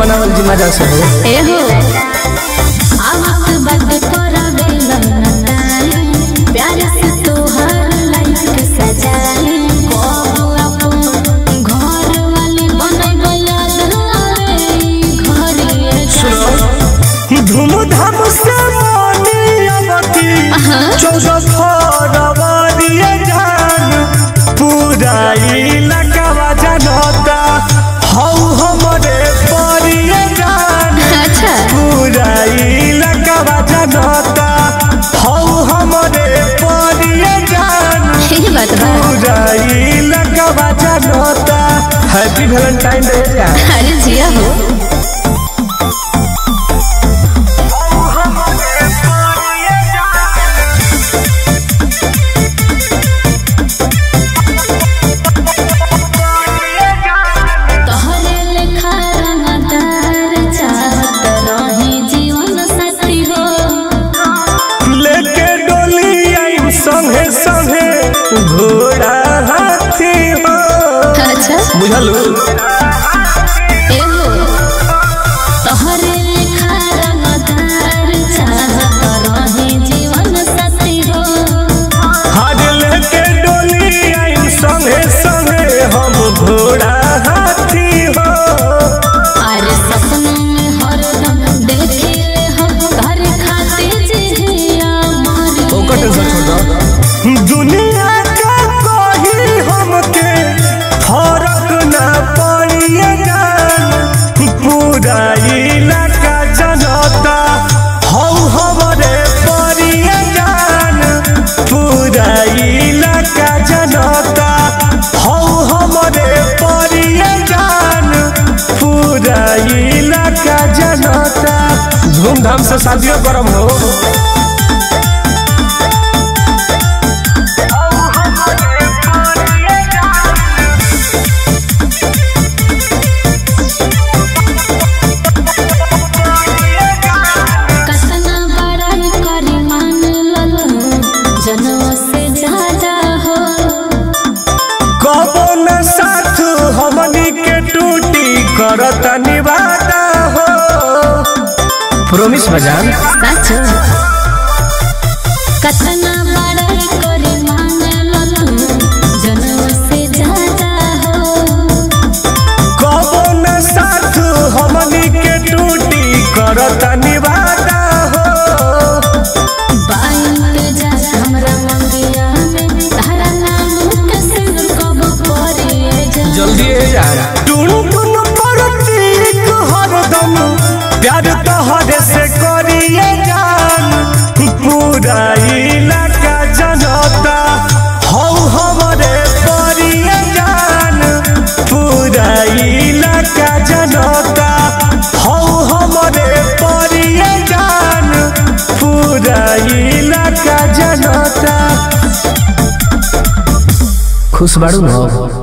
बनावल जी मजा से हो एहो आवत बद करबे लनताई प्यार से तोहर लाइफ के सजाई को अपन घर वाली बनैबे याद आवे घरे सुनो धूमधाम से मानी अवती चौदह फरवरी जान पूरा इलाका जनता हौ हमरे परिए जान अच्छा पूरा इलाका जनता हौ हमरे परिए जान ये बात बा पूरा इलाका जनता हैप्पी वैलेंटाइन डे जान अरे जिया हो तोहरे लेखा रंगदार चाहत रही जीवन साथी हो लेके डोली आई संगे संगे घोड़ा हाथी हो अच्छा बुझलू एहो तोहरे लेखा रंगदार चाहत रही जीवन साथी हो हर लेके डोली आई संगे संगे हम घोड़ा हाथी हो अरे सपनों में हरदम देखिले हम घर खाते जिया मारी ओकर टेंशन छोड़ दुनिया का कोई हमके फर्क ना पड़िए जान पूरा इलाका जनता हौ हमरे परिए जान पूरा इलाका जनता हौ हमरे परिए जान पूरा इलाका जनता धूमधाम से शादियों करम हो कतना बड़ाई करी मान ललो जनवा से ज्यादा हो कबो न साथ हमनी के टूटी करत निवादा हो प्रोमिस बजान सच कतना बड़ाई करी मान ललो जनवा से ज्यादा हो कबो न साथ हमनी के टूटी करत निवादा हो बाइन पे जा हमरा मंगिया में तारा नाम के सिर कब परे जा जल्दी यार टुन टुन प्रतीक हरदम प्यार तोहरे से करिए जान पूरा इलाका जनता हौ हमरे परिए जान पूरा इलाका जनता हौ हमरे परिए जान पूरा इलाका जनता खुश बाड़ू न